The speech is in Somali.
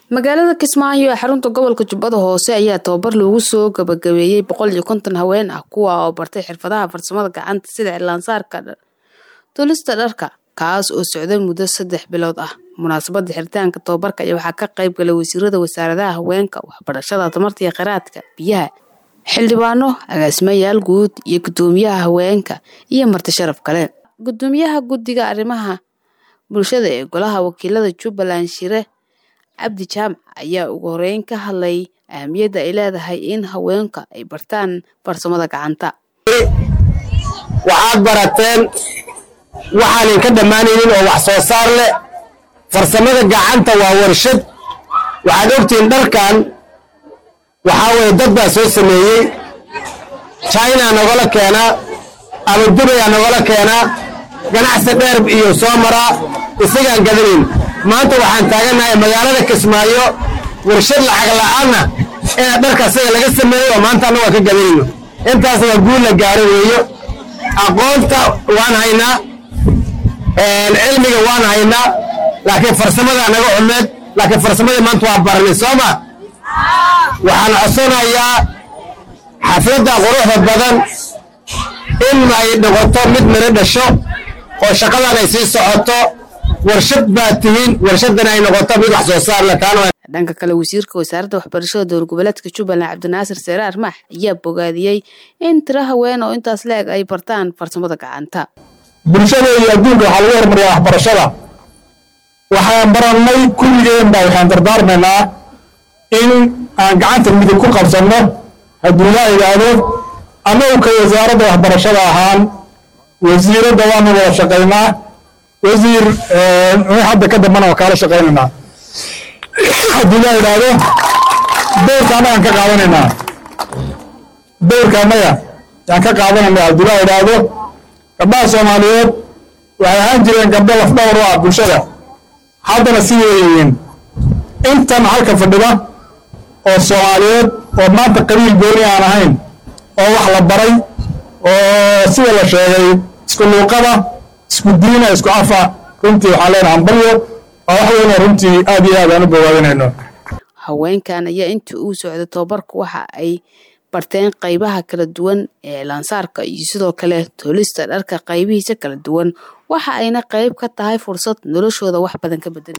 magaalada kismaayo ee xarunta gobolka jubbada hoose ayaa tababar loogu soo gabagabeeyey boqol iyo konton haween ah kuwa oo bartay xirfadaha farsamada gacanta sida cilaansaarka tulista dharka kaas oo socday muddo saddex bilood ah munaasabada xiritaanka tababarka ayaa waxaa ka qayb galay wasiirada wasaaradaha haweenka waxbarashada tamarta iyo kheyraadka biyaha xildhibaano agaasimayaal guud iyo gudoomiyaha haweenka iyo marti sharaf kale gudoomiyaha guddiga arrimaha bulshada ee golaha wakiilada jubbaland shire cabdi jaamac ayaa ugu horeyn ka hadlay ahamiyadda ay leedahay in haweenka ay bartaan farsamada gacanta waxaad barateen waxaanan ka dhammaanaynin oo wax soo saar leh farsamada gacanta waa warshad waxaad ogtihiin dharkan waxaa weye dad baa soo sameeyey china nogala keenaa ama dubayaa nogala keenaa ganacsi dheer iyo soo maraa isagaan gadanayn maanta waxaan taagannahay magaalada kismaayo warshad lacag la'aanna inaad dharka isaga laga sameeyo oo maanta annagu aan ka gadanayno intaas waa guul la gaaro weeyo aqoonta waan haynaa cilmiga waan haynaa laakiin farsamada naga xumeed laakiin farsamadii maanta waa baranay soo ma waxaan codsanayaa xafladda quruxda badan in ay noqoto mid miro dhasho oo shaqadan ay sii socoto warshad baad tihiin warshadana ay noqoto mid wax soo saar lataano dhanka kale wasiirka wasaaradda waxbarashada dowla goboleedka jubbaland cabdinaasir seere armaax ayaa bogaadiyey in tiro haween oo intaas la-eg ay bartaan farsamada gacanta bulshada iyo adduunka waxaa lagu hormariyaa waxbarashada waxaan barannay kulligeen baa waxaan dardaarmaynaa in aan gacanta midig ku qabsanno haddii la idhaahdo annagu ka wasaaradda waxbarashada ahaan wasiiradda waanu wada shaqaynaa wasiir hadda ka dambana waa kaala shaqaynaynaa haddii la idhaahdo dowrka annagaan ka qaadanaynaa dowrka annaga yaan ka qaadanaynaa haddii la idhaahdo gabdhaha soomaaliyeed waxay ahaan jireen gabdho lafdhawr u ah bulshada haddana sidii yihiin intan halka fadhida oo soomaaliyeed oo maanta qabiil gooni aan ahayn oo wax la baray oo sida la sheegay isku luuqada isku diina isku afa runtii waxaan leenaha hambalyo waa wax weyn oo runtii aad iyo aad aan u bogaadinayno haweenkan ayaa intii uu socday tababarku waxa ay barteen qaybaha kala duwan ee laansaarka iyo sidoo kale toolista dharka qaybihiisa kala duwan waxa ayna qayb ka tahay fursad noloshooda wax badan ka bedel